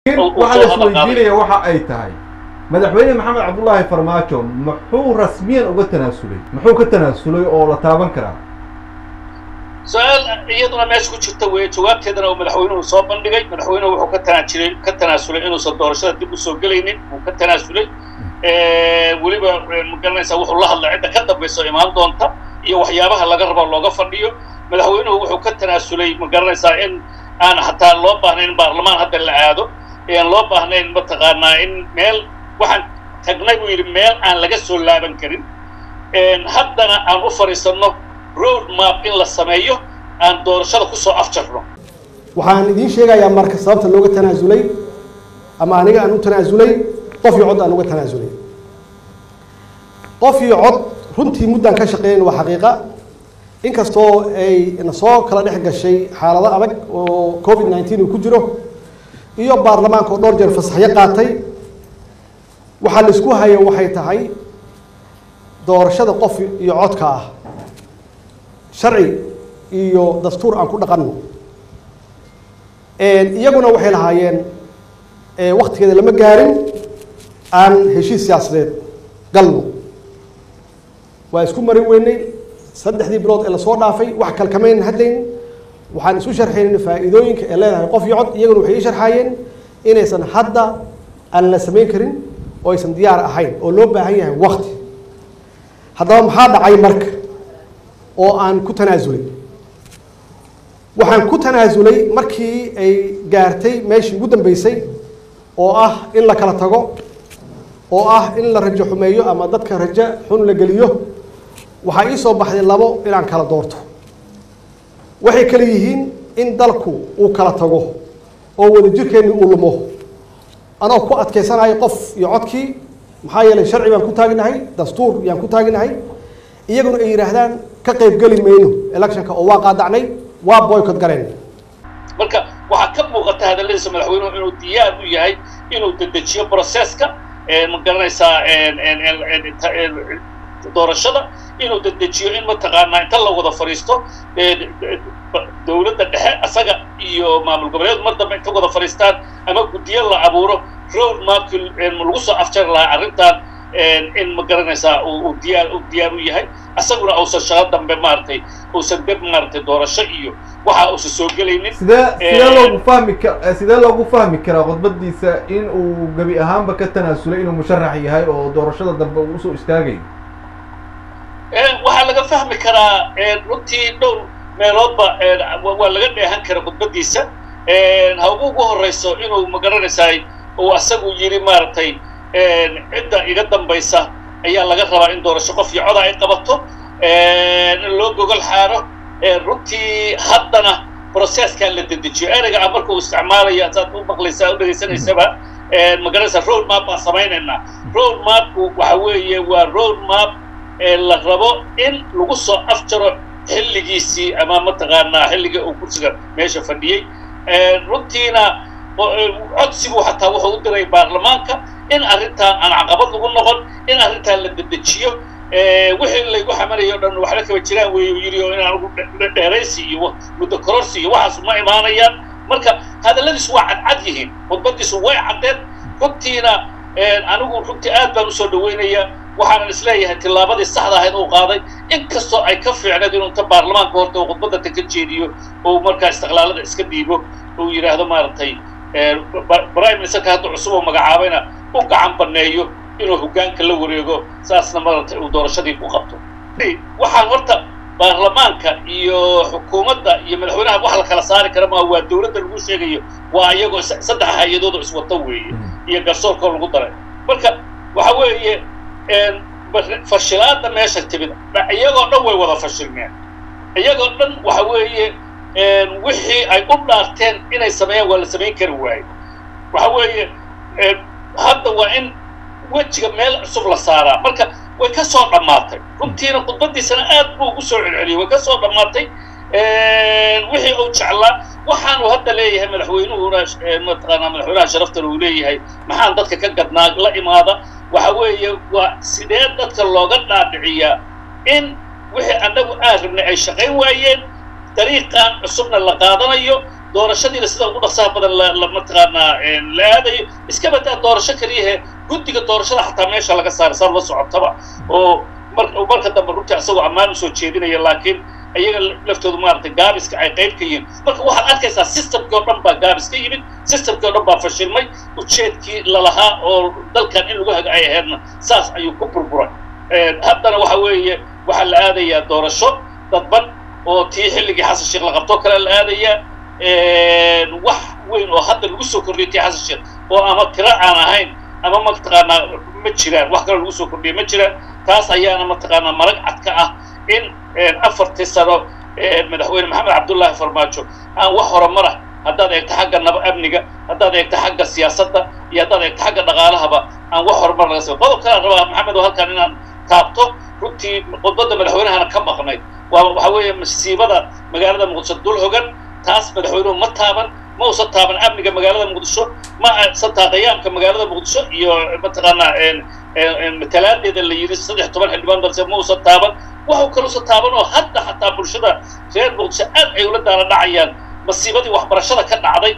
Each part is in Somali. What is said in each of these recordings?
waxaa la isweydiinaya waxa ay tahay madaxweyne maxamed cabdullaahi farmaajo muxuu rasmiyan uga tanaasulay muxuu ka tanaasulay oo la taaban karaa su-aal iyaduna meesha ku jirta weeye jawaabteedana uu madaxweynuhu soo bandhigay madaxweynuhu wuxuu ka tanaajiray ka tanaasulay inuusan doorashada dib usoo gelaynin wuu ka tanaasulay weliba magaranaysaa wuxuu la hadlay cidda ka dambaysa oo imaan doonta iyo waxyaabaha laga rabo looga fadhiyo madaxweynuhu wuxuu ka tanaasulay magaranaysaa in aan hataa loo baahnayn in baarlamaan hadda la aado aan loo baahnayn mataqaanaa in meel waxaan tagnay buu yidhi meel aan laga soo laaban karin haddana aan u fadhiisanno road map in la sameeyo aan doorashada kusoo afjarno waxaan idiin sheegayaa marka sababta looga tanaasulay ama aniga aan u tanaasulay qof iyo cod aan uga tanaasulay qof iyo cod runtii muddaan ka shaqeeyn waa xaqiiqa inkastoo ay na soo kala dhex gashay xaalado adag oo covid nineteen uu ku jiro iyo baarlamaanka oo dhowr jeer fasaxyo qaatay waxaa la isku hayo waxay tahay doorashada qof iyo codka ah sharci iyo dastuur aan ku dhaqanno iyaguna waxay lahaayeen waktigeeda lama gaarin aan heshiis siyaasadeed galno waa isku marin weynay saddexdii bilood ee lasoo dhaafay wax kalkamayn hadlayn waxaan isu sharxayn faa'iidooyinka ee leedahay qof iyo cod iyaguna waxay ii sharxaayeen inaysan hadda aan la samayn karin oo aysan diyaar ahayn oo loo baahan yahay wakti haddaba maxaa dhacay marka oo aan ku tanaasulay waxaan ku tanaasulay markii ay gaartay meeshii ugu dambeysay oo ah in la kala tago oo ah in la rajo xumeeyo ama dadka rajo xun la geliyo waxaa ii soo baxday labo inaan kala doorto waxay kale yihiin in dalku uu kala tago oo wadajirkeenni uu lumo anoo ku adkaysanayo qof iyo codkii maxaa yeelay sharci baan ku taaginahay dastuur yaan ku taaginahay iyaguna ay yidhaahdaan ka qaybgeli mayno electionka oo waa qaadacnay waa boycott gareen marka waxaa ka muuqata hadalladiisa madaxweynuhu inuu diyaar u yahay inuu dedejiyo processka ma garanaysaa doorashada inuu dedejiyo in mataqaanaa inta la wada fadhiisto dowladda dhexe asaga iyo maamul goboleed mar dambe inta wada fadhiistaan ama guddiyo la abuuro road mapkii lagu soo afjari lahaa arrintan in ma garanaysaa uu diyaar u diyaar u yahay asaguna uusan shaqo dambe maaragtay uusan deb maaragtay doorasho iyo waxa uusan soo gelaynin sidee sidee loogu fahmi ka sidee loogu fahmi karaa khudbadiisa in uu gebi ahaanba ka tanaasulay inuu musharax yahay oo doorashada dambe uu usoo istaagayo waxaa laga fahmi karaa runtii dhowr meeloodba waa laga dheehan kara khudbadiisa haugu ugu horeyso inuu ma garanaysaa uu asagu yidhi maaragtay cidda iga dambaysa ayaa laga rabaa in doorasho qof iyo coda ay qabato in loo gogol xaaro runtii haddana processkaa la dedejiyo ereyga ah marka uu isticmaalayo saad u maqlaysaa u dhegaysanaysaba ma garanaysaa road map baan samaynaynaa road mapku waxa weeye waa road map la rabo in lagu soo afjaro xilligiisii ama mataqaanaa xilliga uu kursiga meesha fadhiyey runtiina codsigu xataa wuxuu u diray baarlamaanka in arrintan aan caqabad lagu noqon in arrintan la dedejiyo wixii laygu xamanayo o dhan waxba kaba jiraan wey yidhi oo inaan ugu dheeraysi iyo muddo kororsi iyo waxaas ma imaanayaan marka hadalladiisu waa cadcad yihiin khudbadiisu way caddeed runtiina anigu runtii aad baan usoo dhaweynayaa waxaanan isleeyahay tillaabadii saxda ahayd uu qaaday inkastoo ay ka fiicneed inuu inta baarlamaanka horta uu khudbadda ta ka jeediyo oo markaa istiqlaalada iska dhiibo uu yidhaahdo maaragtay prime ministerka hadda cusub oo magacaabayna u gacan baneeyo inuu hoggaanka la wareego saasna maaragtay uu doorashadii ku qabto waxaan horta baarlamaanka iyo xukuumadda iyo madaxweynaha wax la kala saari kara maa waa dowladda lagu sheegayo waa iyagoo saddex hay-adood oo iswato weeye iyo garsoorkoo lagu daray marka waxa weeye fashilaada meesha timid iyagoo dhan way wada fashilmeen iyagoo dhan waxa weeye wixii ay u dhaarteen inay sameeyaan waa la samayn kari waaye waxa weeye hadda waa in wejiga meel cusub la saaraa marka way ka soo dhammaatay runtiina khudbadiisana aad buu ugu soo celceliyey way ka soo dhammaatay wixii uu jeclaa waxaanu hadda leeyahay madaxweynuhuna mataqaanaa madaxweynaha sharaftan uu leeyahay maxaan dadka ka gadnaa la imaada waxa weeye waa sidee dadka looga dhaadhiciyaa in wixii annagu aan rabnay ay shaqayn waayeen dariiqan cusubna la qaadanayo doorashadiina sida ugu dhaqsaha badan la la mataqaanaa la aadayo iska badaa doorasho keliyahe guddiga doorashada xataa meesha laga saaray saad la socotaba oo mar marka dambe runtii asagoo ammaan usoo jeedinaya laakiin iyaga laftoodu maaragtay gaabiska ay qayb ka yihiin marka waxaad arkaysaa systemkii oo dhan baa gaabis ka yimid systemkii oo dhan baa fashilmay ujeedkii lalahaa oo dalkan in lagu haga ay ahaydna saas ayuu ku burburay haddana waxa weeye waxaa la aadayaa doorasho dadban oo tii xilligii xasan sheekh la qabtoo kale la aadayaa wax weyn oo hadda lagu soo kordhiyay tii xasan sheekh oo ama tiro aan ahayn ama mataqaanaa ma jiraan wax kaloo lagu soo kordhiyay ma jiraan taas ayaana mataqaanaa marag cad ka ah in afartii sano madaxweyne maxamed cabdullaahi farmaajo aan wax horumara haddaad eegto xagga naba amniga haddaad eegto xagga siyaasadda iyo haddaad eegto xagga dhaqaalahaba aan wax horumar laga samay qodob kalaan rabaa maxamed oo halkan inaan taabto runtii khudbadda madaxweynahana ka maqnayd waa waxa weeye masiibada magaalada muqdisho dul hogan taas madaxweynuhu ma taaban ma usan taaban amniga magaalada muqdisho ma aysan taa qiyaamka magaalada muqdisho iyo mataqaanaa matalaadeeda la yidhi saddex toban xildhibaan balse ma usan taaban waxuu kaluusan taaban oo hadda xataa bulshada reer muqdisho aad ay ula daala dhacayaan masiibadii waxbarashada ka dhacday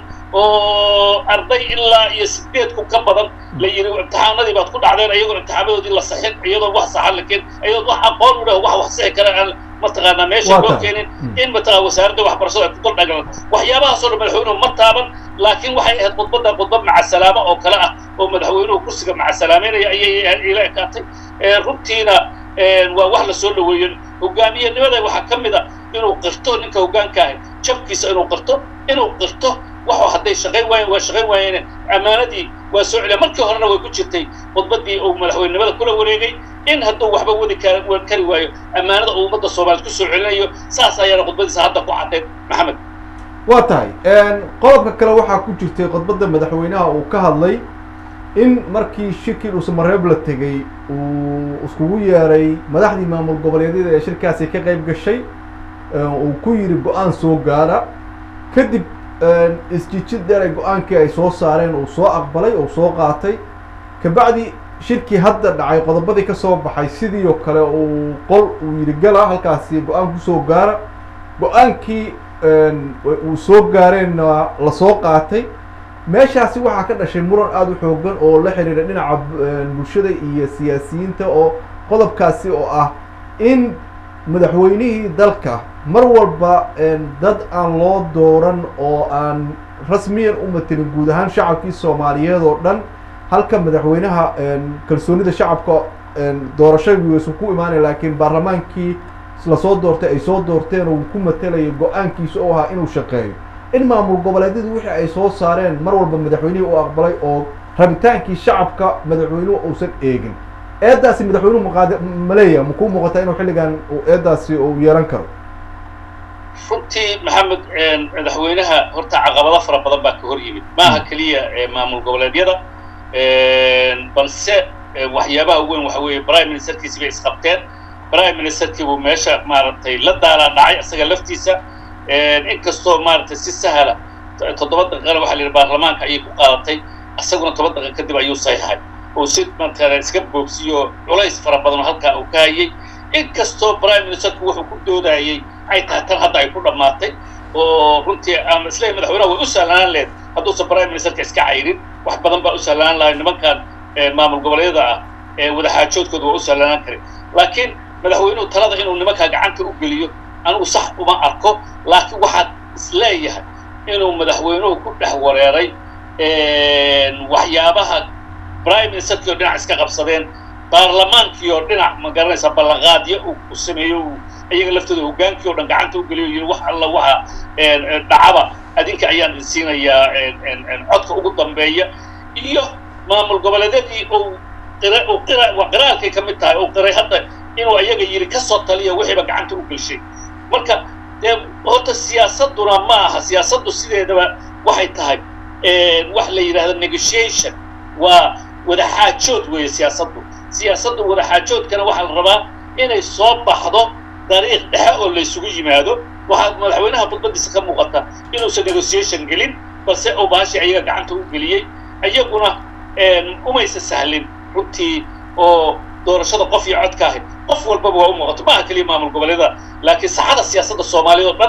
oo arday ilaa iyo sideed kun ka badan la yidhi imtixaanadii baad ku dhacdeen iyagoo imtixaanadoodii la saxin iyadoo wax saxan la keen iyadoo wax aqoon u leh wax wax sixi kara aan mataqaanaa meesha loo keenin in mataqaa wasaaradda waxbarashada ay ku dul dhagalan waxyaabahaasoo dhan madaxweynuhu ma taaban laakiin waxay ahayd khudbadda khudbad macasalaamo oo kale ah oo madaxweynuhu kursiga macasalaameynaya ayay ila ekaatay runtiina waa wax la soo dhaweeyo hogaamiyenimada waxaa ka mid a inuu qirto ninka hoggaanka ahay jabkiisa inuu qirto inuu qirto waxuu hadday shaqayn waayeen waa shaqayn waayeen ammaanadii waa soo celiya markii horena way ku jirtay khudbaddii uu madaxweynenimada kula wareegay in hadduu waxba wadi kari waayo ammaanada uu ummadda soomaaliyeed kusoo celinayo saas ayaana khudbadiisa hadda ku caddeed maxamed waa tahay qodobka kale waxaa ku jirtay khudbadda madaxweynaha uu ka hadlay in markii shirkii dhuusamareeb la tegey uu iskugu yeeray madaxdii maamul goboleedyada ee shirkaasi ka qayb gashay uu ku yidhi go-aan soo gaara kadib isjijid dheer ay go-aankii ay soo saareen uu soo aqbalay uu soo qaatay kabacdi shirkii hadda dhacay qodobadii ka soo baxay sidii oo kale uu qol uu yidhi gala halkaasi go-aan kusoo gaara go-aankii uu soo gaareenna la soo qaatay meeshaasi waxaa ka dhashay muran aada u xoogan oo la xiriira dhinaca bulshada iyo siyaasiyiinta oo qodobkaasi oo ah in madaxweynihii dalka mar walba dad aan loo dooran oo aan rasmiyan u matelin guud ahaan shacabkii soomaaliyeed oo dhan halka madaxweynaha kalsoonida shacabka doorashadii waysan ku imaanaya laakiin baarlamaankii lasoo doortay ay soo doorteen oo uu ku matelayo go-aankiisa oo ahaa inuu shaqeeyo in maamul goboleedyadu wixii ay soo saareen mar walba madaxweynihii u aqbalay oo rabitaankii shacabka madaxweynuhu uusan eegin eedaasi madaxweynuhu maqaad ma leeyaha makuu muuqataa inuu xilligan eedaasi uu yeelan karo runtii maxamed madaxweynaha horta caqabado fara badan baa ka hor yimid maaha keliya maamul goboleedyada balse waxyaabaha weyn waxa weeye prime ministerkiisi bay isqabteen prime ministerkii buu meesha maaragtay la daalaa dhacay isaga laftiisa inkastoo maaragtay si sahla toddoba daqiiqana waxa la yidhi baarlamaanka ayay ku qaadatay isaguna toban daqiiq kadib ayuu saxiixay oo si matala iska boobsiyo culays fara badan oo halkaa uu ka hayay inkastoo prime ministerku wuxuu ku doodayey ay tahay tan hadda ay ku dhammaatay oo runtii aan isleeyahay madaxweynaha way u sahlanaan lehed hadduusan prime ministerka iska cayrin wax badan baa u sahlanaan lahay nimankan maamul goboleedyada ah ee wadaxaajoodkooda waa u sahlanaan karin laakiin madaxweynuhu talada inuu nimankaa gacanta u geliyo anigu sax uma arko laakiin waxaad isleeyahay inuu madaxweynuhu ku dhex wareeray waxyaabaha prime ministerkii oo dhinac iska qabsadeen baarlamaankii oo dhinac ma garanaysa ballanqaadyo uu sameeyo uu iyaga laftooda hoggaankii oo dhan gacanta u geliyo yidhi wax alla waxa dhacaba adinka ayaan idin siinayaa codka ugu dambeeya iyo maamul goboleedyadii uu qira uu qira waa qiraalkay ka mid tahay uu qiray hadda inuu iyaga yidhi ka soo taliya wixiiba gacanta u gelshay marka dee horta siyaasadduna ma aha siyaasaddu sideedaba waxay tahay wax la yidhahdo negotiation waa wadaxaajood weeye siyaasaddu siyaasaddu wadaxaajoodkana waxaa la rabaa inay soo baxdo dariiq dhexe oo laysugu yimaado waxaa madaxweynaha khudbadiisa ka muuqata inuusan negotiation gelin balse uu baashi ayaga gacanta u geliyey iyaguna umaysa sahlin runtii oo doorashada qof iyo codka ahayd qof walbaba waa u muuqato maaha keliya maamul goboleeda laakiin saxada siyaasadda soomaaliya oo dhan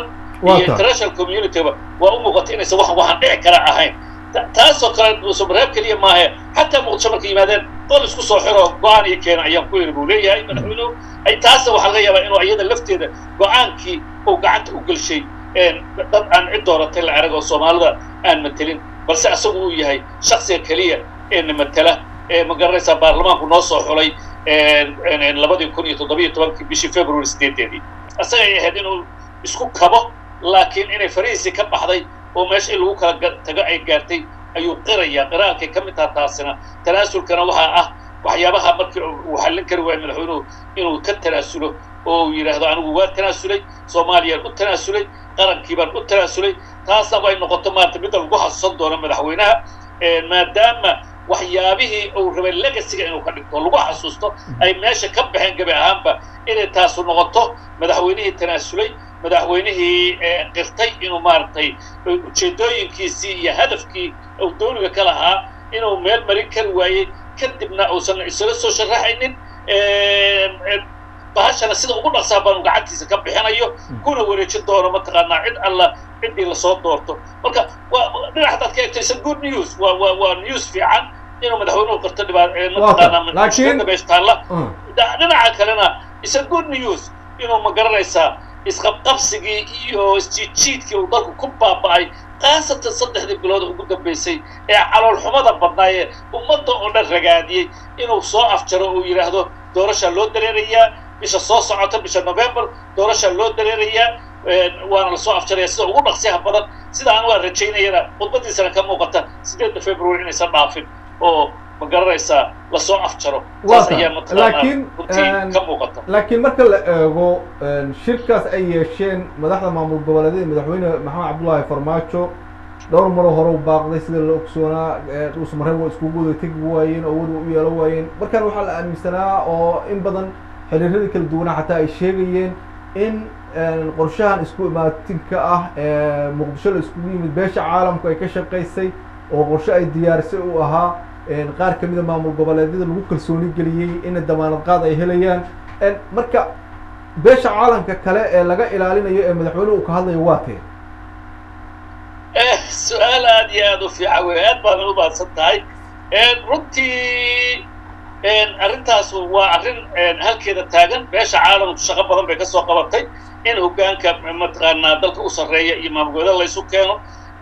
Waa iyo tahay. international communityba waa u muuqata inaysan wax waxaan dhici kara ahayn Ta- taasoo kale dhuusamareeb keliya maahe xataa muqdisho markay yimaadeen qol isku soo xiro go-aan iyo keena ayaan ku yiri buu leeyahay madaxweynuhu ay taasna waxaa laga yaabaa inuu iyada lafteeda go-aankii uu gacanta u gelshay een, dad aan cid dooratay la arag oo soomaalida aan matelin balse asagu uu yahay shaksiga keliya ee na matela ee ma garanaysaa baarlamaanku noo soo xulay een, een, een, labadii kun iyo toddobiyo tobankii bishii february sideedeedii asagay ahayd inuu isku kabo laakiin inay farihiisii ka baxday oo meesha in lagu kala ga- tago ay gaartay ayuu qirayaa qiraalkay ka mid taha taasina tanaasulkana waxaa ah waxyaabaha markii uu xallin kari waayo madaxweynuhu inuu ka tanaasulo oo uu yidhaahdo anigu waa tanaasulay soomaaliyaan u tanaasulay qarankii baan u tanaasulay taasna way noqoto maarata midda lagu xasuusan doono madaxweynaha Een, maadaama waxyaabihii uu rabay legasiga inuu ka dhigto lagu xasuusto ay meesha ka baxeen gebi ahaanba inay taasu noqoto madaxweynihii tanaasulay madaxweynihii ee, qirtay inuu maaragtay ujeedooyinkiisii iyo hadafkii uu dowliga ka lahaa inuu meel marin kari waayey kadibna uusan isla soo sharaxaynin Een, een, bahashana sida ugu dhaqsaa baanu gacantiisa ka bixinayo kuna wareejin doono mataqaanaa cid alla ciddii lasoo doorto marka waa dhinac hadaad ka eegto isa good news waa waa waa news fiican inuu madaxweynuhu qarto dhibaa mataqaanaa laakiin- mushkiladda meesha taalla Mm. Da- dhinaca kalena isa good news inuu ma garanaysaa isqabqabsigii iyo isjiidjiidkii uu dalku ku baaba'ay khaasatan saddexdii bilood ugu dambaysay ee caloolxumada badnaayee ummadda oo dhan ragaadiyey inuu soo afjaro uu yidhaahdo doorashaa loo dareerayaa bisha soo socota bisha november doorashaa loo dareerayaa een, waana lasoo afjaraya sida ugu dhaqsiyaha badan sida aan waa rajaynayana khudbadiisana ka muuqata sideedda february inaysan dhaafin oo ma garanaysaa lasoo afjaro Waa saas tahay. ayaa mataqaanaa Laakiin, runtii een, ka muuqata laakiin marka la eego een, shirkaas ay yeesheen madaxda maamul goboleedyada madaxweyne maxamed cabdullaahi farmaajo dhowr maroo hore u baaqday sida la ogsoonaa ee, dhuusamareeb waa iskugu wada tegi waayeen oo wada u yeelan waayeen markan waxaa la aaminsanaa oo in badan xiriiradii kala duwanaa xataa ay sheegayeen in een, qorshahan isku imaatinka ah ee muqdisho la iskugu yimid beesha caalamku ay ka shaqaysay oo qorshe ay diyaarisay u ahaa een, qaar ka mida maamul goboleedyada lagu kalsooni geliyey in damaanad qaad ay helayaan een, marka beesha caalamka kale ee laga ilaalinayo ee madaxweynuhu uu ka hadlayo waa tee Eh, su-aal aad iyo aad u fiican wey aad baana u mahadsan tahay Een, runtii een, arrintaas waa arrin een, halkeeda taagan beesha caalamku shaqo badan bay ka soo qabatay in hoggaanka mataqaanaa dalka u sarreeya iyo maamulgoboleeda laysu keeno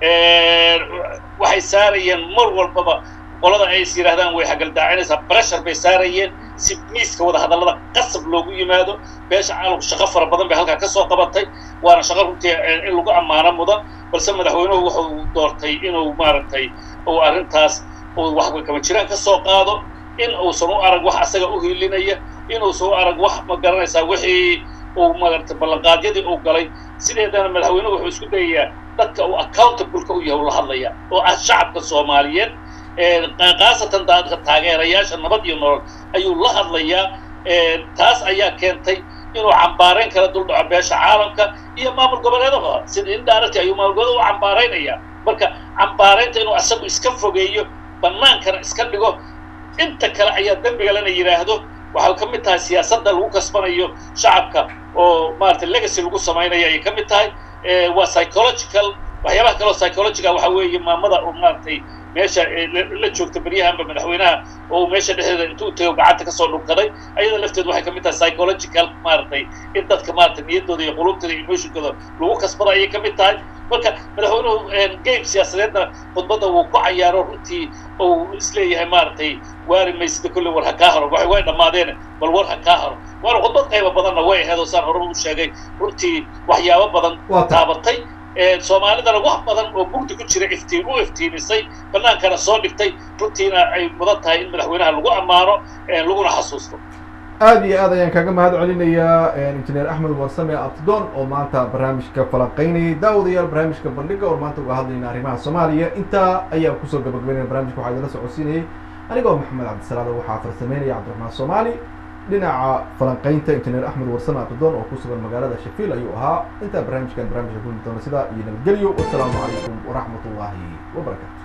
Een, waxay saarayeen mar walbaba qolada ay is yidhaahdaan way hagaldaacinaysaa pressure bay saarayeen si miiska wada hadallada qasab loogu yimaado beesha caalamku shaqo fara badan bay halkaa ka soo qabatay waana shaqo runtii een, in lagu ammaano mudan balse madaxweynuhu wuxuu doortay inuu maaragtay uu arrintaas uu wax kama jiraan ka soo qaado in uusan u arag wax asaga u hiilinaya inuusan u arag wax ma garanaysaa wixii uu maaragtay ballanqaadyadii uu galay sideedana madaxweynuhu wuxuu isku dayayaa dadka uu accountableka u yahay ula hadlaya oo ah shacabka soomaaliyeed Een, qa- khaasatan dadka taageerayaasha nabad iyo nolol ayuu la hadlayaa Een, taas ayaa keentay inuu cambaarayn kala duldhaco beesha caalamka iyo maamul goboleedada sida indirect ayuu maamul goboleeda u cambaaraynaya marka cambaaraynta inuu asagu iska fogeeyo bannaankana iska dhigo inta kale ayaa dembiga lana yidhaahdo waxay ka mid tahay siyaasadda lagu kasbanayo shacabka oo maaragtay legacy lagu samaynayo ayay ka mid tahay Ee, waa psychological waxyaabaha kaleo psychological waxa weeye maamada oo maaragtay meesha ee la la joogta beryahanba madaxweynaha oo meesha dhexdeeda intuu tago gacanta kasoo dhunkaday ayada lafteedu waxay ka mid tahay psychological maaragtay in dadka maaragtay niyaddooda iyo qulubtooda iyo emotionkooda lagu kasbada ayay ka mid tahay marka madaxweynuhu een, game siyaasadeedna khudbadda wuu ku cayaaro runtii uu isleeyahay maaragtay waari maysida kolley war ha kaa haro waxay way dhammaadeen bal war ha kaa haro waana khudbad qayba badanna way ahayd oo saan hore u sheegay runtii waxyaabo badan Waa tahay. taabatay Ee, soomaalidana wax badan oo mugdi ku jira iftiin u iftiimisay bannaankana soo dhigtay runtiina ay mudan tahay in madaxweynaha lagu ammaano ee, laguna xasuusto aad iyo aad ayaan kaga mahad celinayaa injineer axmed warsame abtidoon oo maanta barnaamijka falanqeynayay daawadayaal barnaamijka bandhiga oo maanta uga hadlayna arrimaha soomaaliya intaa ayaan kusoo gabagabeynaya barnaamijka waxaa idinla socodsiinayay anigoo maxamed cabdisalaado waxaa farsameynaya cabdiraxmaan soomaali dhinaca falanqeynta injineer axmed warsame abtidoon oo ku sugan magaalada shafiil ayuu ahaa intaa barnaamijkan barnaamijka kulmi doona sidaa iyo nabadgelyo wasalaamu calaykum waraxmat ullaahi wabarakaatu